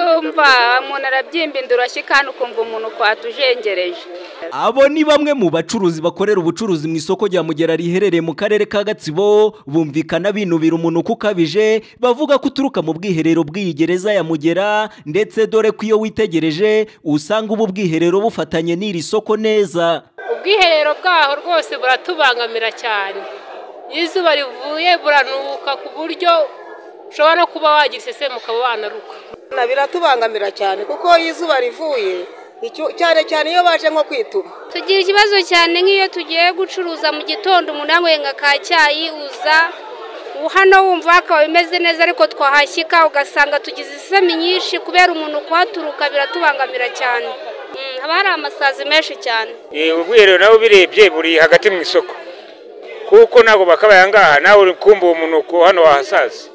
urumva umuntu arabyimba urashye kandi ukumva umuntu kwatujengereje abo ni bamwe mu bacuruzi bakorera ubucuruzi mu isoko rya mugera riherereye mu karere ka gatsibo bumvikana binubira umunuko ukabije bavuga ko uturuka mu bwiherero bw'iyi gereza ya mugera ndetse dore ko iyo witegereje usanga ubu bwiherero bufatanye n'iri soko neza ubwiherero bwaho rwose buratubangamira cyane iyo izuba rivuye buranuka ku buryo ushobora no kuba wagira iseseme ukaba wanaruka biratubangamira cyane kuko iyo izuba rivuye cyane cyane iyo baje nko kwituma tugira ikibazo cyane nk'iyo tugiye gucuruza mu gitondo umuntu yanyweye nka ka cyayi uza hano wumva hakaba bimeze neza ariko twahashyika ugasanga tugize isesemi nyinshi kubera umuntu kuhaturuka biratubangamira cyane haba hari amasazi menshi cyane ubwiherero nawe ubirebye buri hagati mu isoko kuko ntabwo bakabaye ngaha nawe uri kumva uwo munuko hano wahasaza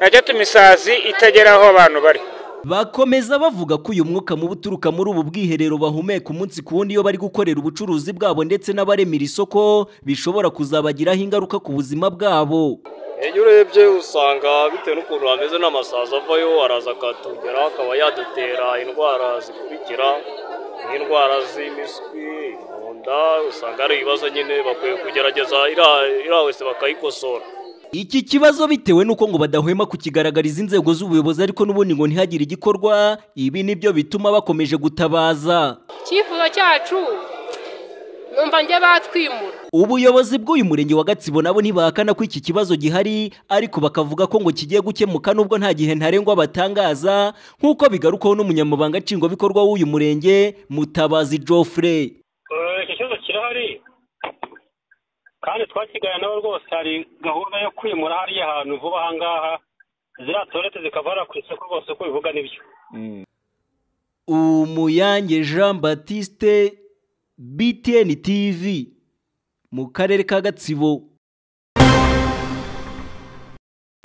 ntacyatuma isazi itagera aho abantu bari bakomeza bavuga ko uyu mwuka mubi uturuka muri ubu bwiherero bahumeka umunsi ku wundi iyo bari gukorera ubucuruzi bwabo ndetse n'abaremera isoko bishobora kuzabagiraho ingaruka ku buzima bwabo iyo urebye usanga bitewe n'ukuntu hameze n'amasazi avayo araza akatugera akaba yadutera indwara zikurikira nk'indwara z'impiswi mu nda usanga ari ibibazo nyine bakwiye kugerageza iriya wese bakayikosora iki kibazo bitewe n'uko ngo badahwema kukigaragariza inzego z'ubuyobozi ariko n'ubundi ngo ntihagire igikorwa ibi nibyo bituma bakomeje gutabaza icyifuzo cyacu numva njye batwimura ubuyobozi bw'uyu murenge wa gatsibo nabo ntibahakana ko iki kibazo gihari ariko bakavuga ko ngo kigiye gukemuka nubwo nta gihe ntarengwa batangaza nk'uko bigarukaho n'umunyamabanga nshingwabikorwa w'uyu murenge mutabazi Geoffrey iki kibazo kirahari kandi twakiganira nabo rwose hari gahunda yo kwimura hariya hantu vuba ahangaha ziriya tuwarete zikavana ku isoko rwose uko bivuga nibyo umuyange jean batiste btn tv mu karere ka gatsibo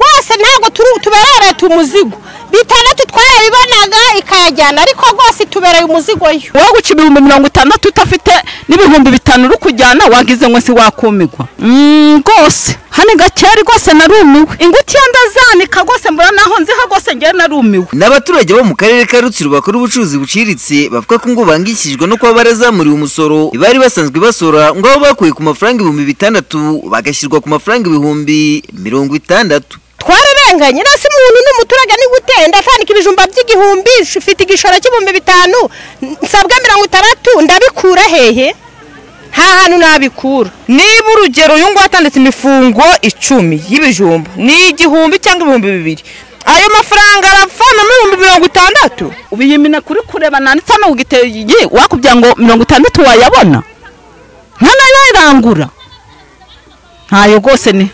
rwose ntabwo tubereye umuzigo bitandatu twarabibonaga ikayajyana ariko rwose itubereye umuzigo yo wowe guca ibihumbi mirongo itandatu udafite n'ibihumbi bitanu uri kujyana wagize ngo si wakumigwa rwose hano gakera rwose narumiwe inguti iyo ndazanika rwose mbura naho nziho rwose ngewe narumiwe ni abaturage bo mu karere ka rutsiro bakora ubucuruzi buciriritse bavuga ko ngo bangikijwe no kuba barazamuriwe umusoro bari basanzwe basora ngo aho bakuye ku mafaranga ibihumbi bitandatu bagashyirwa ku mafaranga ibihumbi mirongo itandatu twararenganye rasi umuntu ni umuturage ni gutenda atandika ibijumba by'igihumbi ufite igishoro cy'ibihumbi bitanu nsabwa mirongo itandatu ndabikura hehe nta hantu nabikura niba urugero uyu nguyu atanditse imifungo icumi y'ibijumba ni igihumbi cyangwa ibihumbi bibiri ayo mafaranga arapfana n'ibihumbi mirongo itandatu ubiyimina kuri kureba nanditse hano ugiteye wakubwira ngo mirongo itandatu wayabona ntanayirangura ntayo rwose ni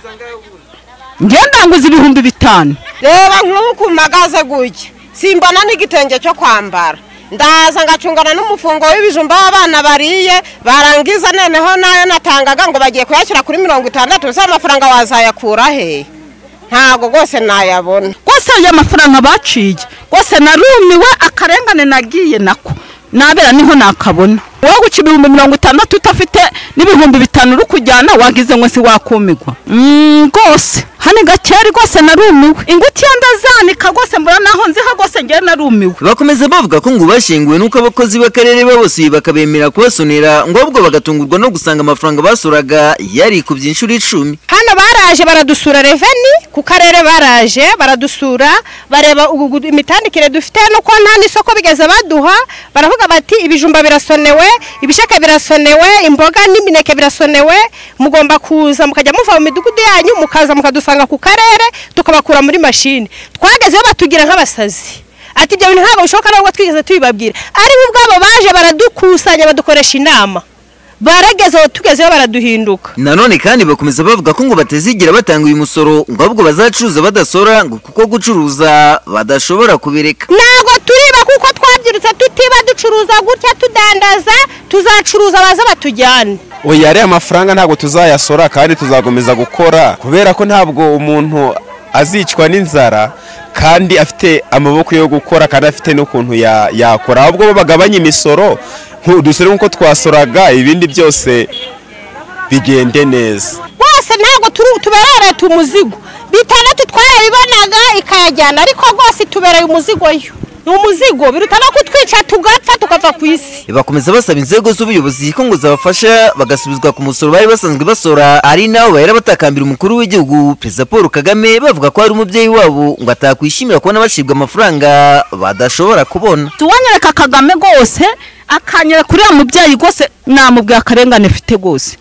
ngenda nguze ibihumbi bitanu reba nk'ubu ku magaze gutya simbona n'igitenge cyo kwambara ndaza ngacungana n'umufungo w'ibijumba w'abana bariye barangiza noneho nayo natangaga ngo bagiye kuyashyira kuri mirongo itandatu z'amafaranga wazayakura he ntabwo rwose nayabona rwose ayo mafaranga baciye rwose narumiwe akarengane nagiye nako nabera niho nakabona wowe guca ibihumbi mirongo itandatu udafite n'ibihumbi bitanu uri kujyana wagize ngo si wakumigwa rwose hano gakera rwose narumiwe inguti iyo ndazanika rwose mbura naho nziho rwose ngewe narumiwe bakomeza bavuga ko ngo bashyinguwe n'uko abakozi b'akarere babasuye bakabemera kubasonera ngo ahubwo bagatungurwa no gusanga amafaranga basuraga yarikubye inshuro icumi hano baraje baradusura reveni ku karere baraje baradusura bareba imitandikire dufite nuko nta n'isoko bigeze baduha baravuga bati ibijumba birasonewe ibisheke birasonewe imboga n'imineke birasonewe mugomba kuza mukajya muva mu midugudu yanyu mukaza mukadusanga ku karere tukabakura muri mashini twagezeho batugira nk'abasazi ati ibyo bintu ntabwo bishoboka ntabwo twigeze tubibabwira ari bo ubwabo baje baradukusanya badukoresha inama baragezeho tugezeho baraduhinduka nanone kandi bakomeza bavuga ko ngo batazigira batanga uyu musoro ngo ahubwo bazacuruza badasora ngo kuko gucuruza badashobora kubireka ntabwo turiba kuko twabyirutse tutiba ducuruza gutya tudandaza tuzacuruza baza batujyane oya ariya mafaranga ntabwo tuzayasora kandi tuzakomeza gukora kubera ko ntabwo umuntu azicwa n'inzara kandi afite amaboko yo gukora kandi afite n'ukuntu yakora ahubwo bo bagabanya imisoro dusore nk'uko twasoraga ibindi byose bigende neza rwose ntabwo tuberereta umuzigo bitandatu twarabibonaga ikayajyana ariko rwose itubereye umuzigo yo ni umuzigo biruta no kutwica tugapfa tukava ku isi bakomeza basaba inzego z'ubuyobozi ko ngo zabafasha bagasubizwa ku musoro bari basanzwe basora ari naho bahera batakambira umukuru w'igihugu perezida paul kagame bavuga ko hari umubyeyi wabo ngo atakwishimira kubona bacibwa amafaranga badashobora kubona tuwanyereka kagame rwose akanyera kuri uwo mubyeyi rwose namubwiye akarengane mfite rwose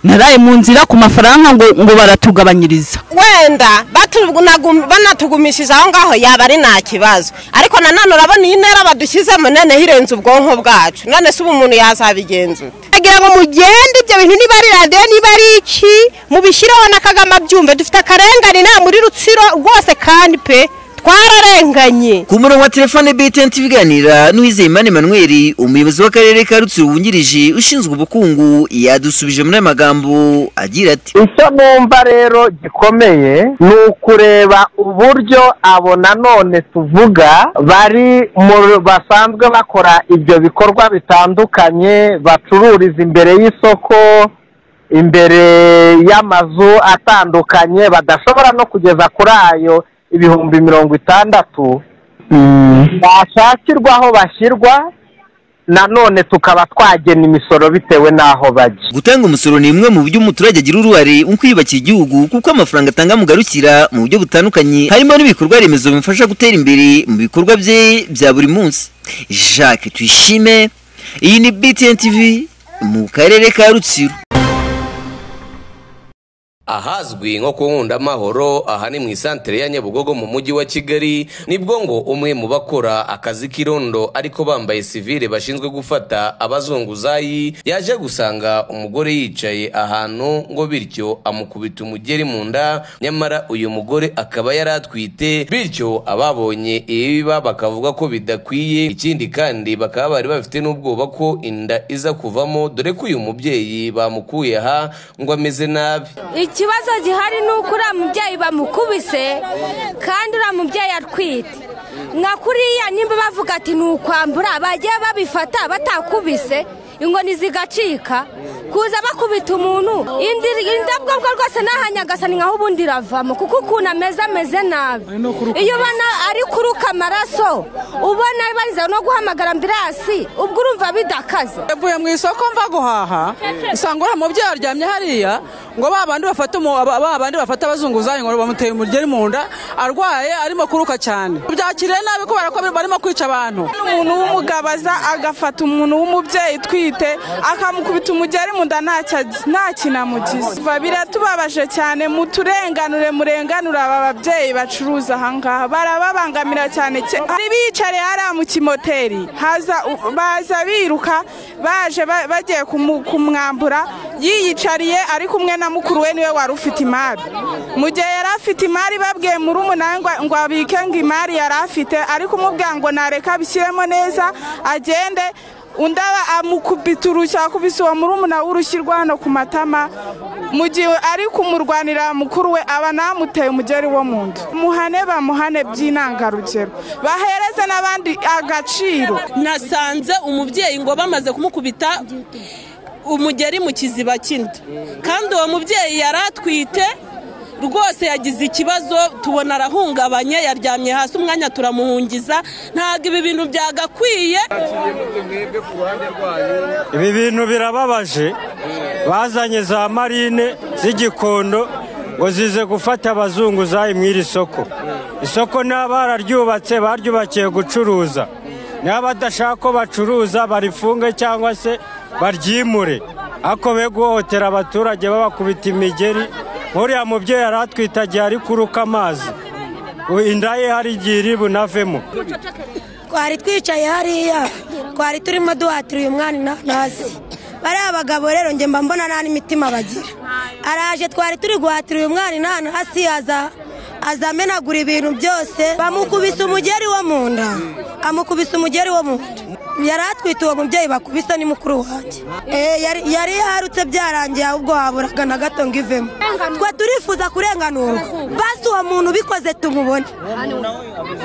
naraye mu nzira ku mafaranga ngo ngo baratugabanyiriza wenda batunagu- banatugumishije aho ngaho yaba ari nta kibazo ariko nanone urabona iyi ntera badushyizemo noneho irenze ubwonko bwacu none se ubu umuntu yazabigenzura kugira ngo mugende ibyo bintu niba ari radiyo niba ari iki mubishyireho na kagame abyumve dufite akarengane nta muri rutsiro rwose kandi pe twararenganye ku murongo wa telefone btn tubiganira n'uwizeyimana emmanuel umuyobozi w'akarere ka rutsiro wungirije ushinzwe ubukungu yadusubije muri aya magambo agira ati icyo numva rero gikomeye ni ukureba uburyo abo nanone tuvuga bari mu- basanzwe bakora ibyo bikorwa bitandukanye bacururiza imbere y'isoko imbere y'amazu atandukanye badashobora no kugeza kuri ayo ibihumbi mirongo itandatu bashakirwa aho bashyirwa nanone tukaba twagena imisoro bitewe n'aho bajya gutanga umusoro ni imwe mu buryo umuturage agira uruhare mu kwiyubakira igihugu kuko amafaranga atanga amugarukira mu buryo butandukanye harimo n'ibikorwa remezo bimufasha gutera imbere mu bikorwa bye bya buri munsi jacques tuyishime iyi ni btn tv mu karere ka rutsiro ahazwi nko ku nkundamahoro aha ni mu isantere ya nyabugogo mu mujyi wa kigali nibwo ngo umwe mu bakora akazi k'irondo ariko bambaye sivire bashinzwe gufata abazunguzayi yaje gusanga umugore yicaye ahantu ngo bityo amukubita umugeri mu nda nyamara uyu mugore akaba yari atwite bityo ababonye ibiba bakavuga ko bidakwiye ikindi kandi bakaba bari bafite n'ubwoba ko inda iza kuvamo dore ko uyu mubyeyi bamukuye aha ngo ameze nabi ikibazo gihari ni uko uriya mubyeyi bamukubise kandi uriya mubyeyi atwite nka kuriya nimba bavuga ati ni ukwambura bagiye babifata batakubise inkoni zigacika kuza bakubita umuntu indi- indabwabwa rwose nahanyagasa ni nkaho ubundi iravamo kuko ukuntu ameze ameze nabi iyo ubona ari kuruka amaraso ubona bariza no guhamagara ambirasi ubwo urumva bidakaze mvuye mu isoko mva guhaha usanga uriya mubyeyi aryamye hariya ngo ba bandi bafata umu- aba- ba bandi bafata abazunguzayi ngo bamuteye umugeri mu nda arwaye arimo kuruka cyane byakiriye nabi kubera ko barimo kwica abantu umuntu w'umugabaza agafata umuntu w'umubyeyi utwite akamukubita umugeri mu nda ntacyo azi- nta kinamugize Biva biratubabaje cyane muturenganure murenganure aba babyeyi bacuruza aha ngaha barababangamira cyane cyane hari bicariye hariya mu kimoteri haza u- baza biruka baje ba- bagiye kumu- kumwambura yiyicariye ari kumwe na mukuru we niwe wari ufite imari mu gihe yari afite imari babwiye muri umunani ngo- ngo abike ngo imari yari afite ariko umubwira ngo nareka abishyiremo neza agende undi aba amukubita urushyi akubise uwo muri umuna w'urushyi rwa hano ku matama mu gihe ari kumurwanira mukuru we aba namuteye umugeri wo mu nda muhane bamuhane by'intangarugero bahereze n'abandi agaciro nasanze umubyeyi ngo bamaze kumukubita umugeri mu kiziba cy'inda kandi uwo mubyeyi yari atwite rwose yagize ikibazo tubona arahungabanye yaryamye hasi umwanya turamuhungiza ntabwo ibi bintu byagakwiye ibi bintu birababaje bazanye za marine z'igikondo ngo zize gufata abazunguzayi mu iri soko isoko niba bararyubatse baryubakiye gucuruza niba badashaka ko bacuruza barifunge cyangwa se baryimure ako be guhohotera abaturage babakubita imigeri nk'uriya mubyeyi yari atwite agiye ari kuruka amazi inda ye hari igihe iri bunavemo twari twicaye hariya twari turimo duhatira uyu mwana inanasi bariya abagabo rero njye mba mbona nta n'imitima bagira araje twari turi guhatira uyu mwana inanasi aza aza amenagura ibintu byose bamukubise umugeri wo mu nda amukubise umugeri wo mu nda yari atwite uwo mubyeyi bakubise ni mukuru wanjye Eh, yari- yari yarutse byarangiye ahubwo haburaga na gato ngo ivemo twe turifuza kurenganurwa basi uwo muntu ubikoze tumubone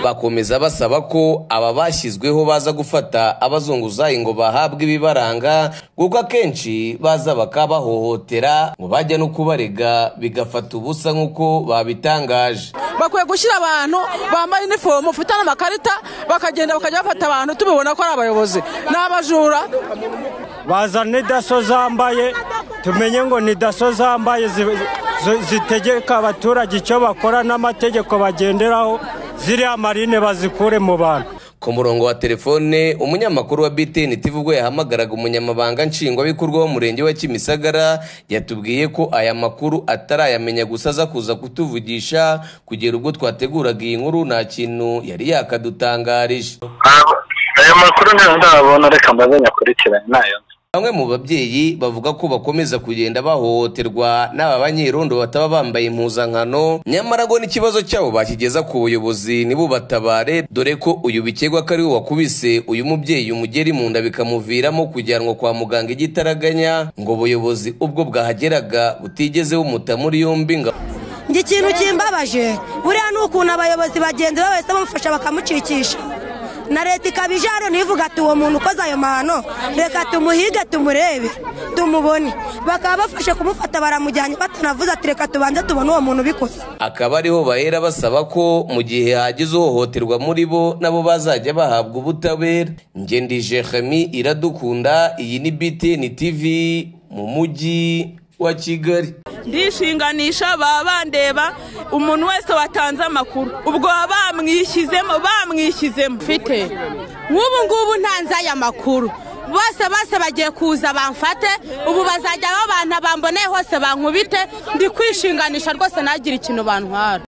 bakomeza basaba ko aba bashyizweho baza gufata abazunguzayi ngo bahabwe ibibaranga kuko akenshi baza bakabahohotera ngo bajya no kubarega bigafata ubusa nk'uko babitangaje baraje bakwiye gushyira abantu bambaye inifomu bafite n'amakarita bakagenda bakajya bafata abantu tubibona ko ari abayobozi ni abajura bazane daso zambaye tumenye ngo ni daso zambaye zi- zi- zitegeka abaturage icyo bakora n'amategeko bagenderaho ziriya marine bazikure mu bantu ku murongo wa telefone umunyamakuru wa btn tv ubwo yahamagaraga umunyamabanga nshingwabikorwa w'umurenge wa kimisagara yatubwiye ko aya makuru atarayamenya gusa aza kuza kutuvugisha kugera ubwo twateguraga iyi nkuru nta kintu yari yakadutangarije ayo makuru ntabwo ndabona reka mbaze nyakurikirane nayo bamwe mu babyeyi bavuga ko bakomeza kugenda bahohoterwa n'aba banyerondo bataba bambaye impuzankano nyamara ngo n'ikibazo cyabo bakigeza ku buyobozi nibubatabare dore ko uyu bikekwa ko ari we wakubise uyu mubyeyi umugeri mu nda bikamuviramo kujyanwa kwa muganga igitaraganya ngo ubuyobozi ubwo bwahageraga butigeze bumuta muri yombi ngo njye ikintu kimbabaje buriya ni ukuntu abayobozi bagenzi be bahise bamufasha bakamukikisha na leta ikaba ijana ntivuga ati uwo muntu ukoze ayo mahano reka tumuhige tumurebe tumubone bakaba bafashe kumufata baramujyanye batanavuze ati reka tubanze tubone uwo muntu ubikoze akaba ariho bahera basaba ko mu gihe hagize uhohoterwa muri bo nabo bazajya bahabwa ubutabera ngendije hami iradukunda iyi ni btn tv mu mujyi wa kigali ndishinganisha baba bandeba umuntu wese watanze amakuru ubwo baba bamwishyizemo bamwishyizemo mfite nk'ubu ngubu ntanze aya makuru bose bose bagiye kuza bamfate ubu bazajya babana bamboneye hose bankubite ndi kwishinganisha rwose ntagire ikintu bantwara